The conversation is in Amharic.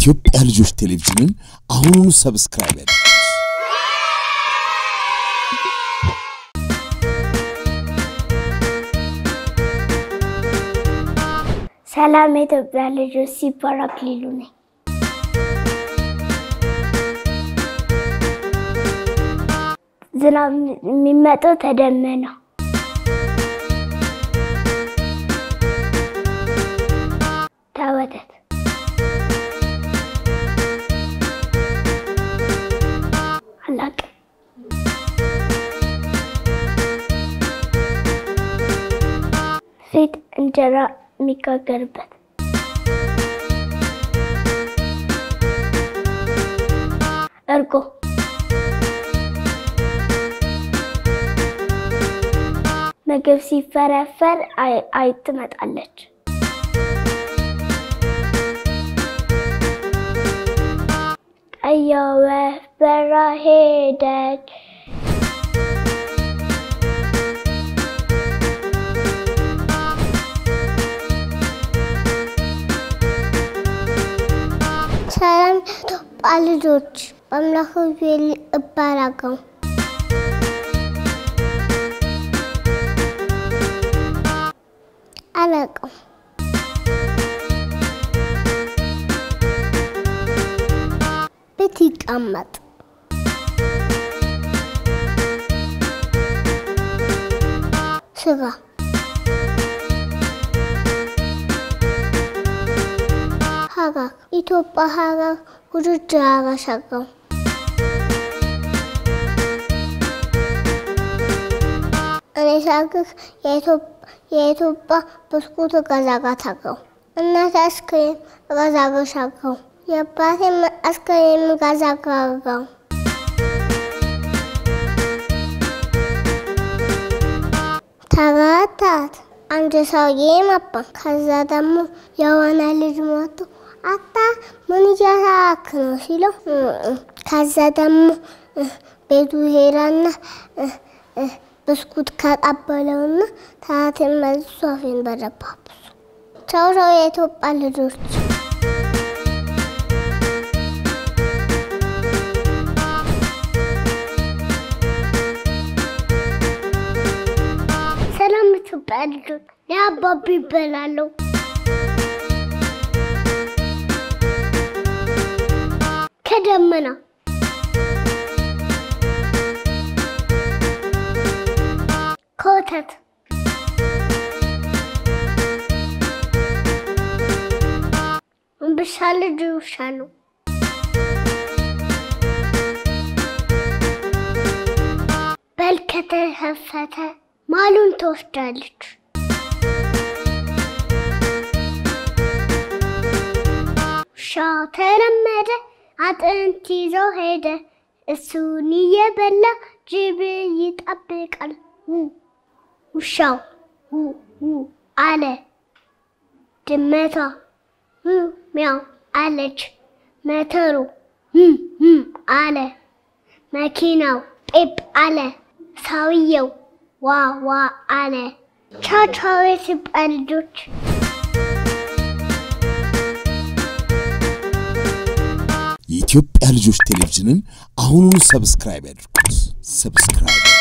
የኢትዮጵያ ልጆች ቴሌቪዥንን አሁኑኑ ሰብስክራይብ ያድርጉ። ሰላም የኢትዮጵያ ልጆች ሲባል አክሊሉ ነኝ። ዝናብ የሚመጣው ተደመና ተወተት አላቅም ፊት እንጀራ የሚጋገርበት እርጎ ምግብ ሲፈረፈር አይጥ ትመጣለች። ቀይዋ ወፍ በራ ሄደች። ሰላም ኢትዮጵያ ልጆች በአምላክ ዩኤል እባላለሁ። አላውቅም። ቤት ይቀመጥ ስጋ ሀገር ኢትዮጵያ ሀገር ውድድር አረሰገው እኔ ሳግር የኢትዮጵያ ብስኩት እገዛጋታለሁ። እናቴ አስክሬም እገዛግሻለሁ። የአባቴም አስክሬም እገዛጋለሁ። ተረታት አንድ ሰውዬ መጣ። ከዛ ደግሞ የሆነ ልጅ መጥቶ አታ ምን እያሳክ ነው ሲለው፣ ከዛ ደግሞ ቤቱ ሄዳና ብስኩት ከቀበለውና ታትን መልሶ አፌን በደባብሱ። ቻው ቻው የኢትዮጵያ ልጆች። ሰላም ኢትዮጵያ ልጆች፣ የአባቢ ይበላለሁ። ከደመና ከወተት እምብሻ ልጅ ውሻ ነው። በል ከተከፈተ ማሉን ትወስዳለች። ውሻ ተለመደ አጥንት ይዞ ሄደ። እሱን እየበላ ጅብ ይጠብቃል። ውሻው አለ። ድመቷ ሚያው አለች። መተሩ አለ። መኪናው ጴፕ አለ። ሰውየው ዋ ዋ አለ። ቻው ቻው የኢትዮጵያ ልጆች። የኢትዮጵያ ልጆች ቴሌቪዥንን አሁኑኑ ሰብስክራይብ ያድርጉት። ሰብስክራይብ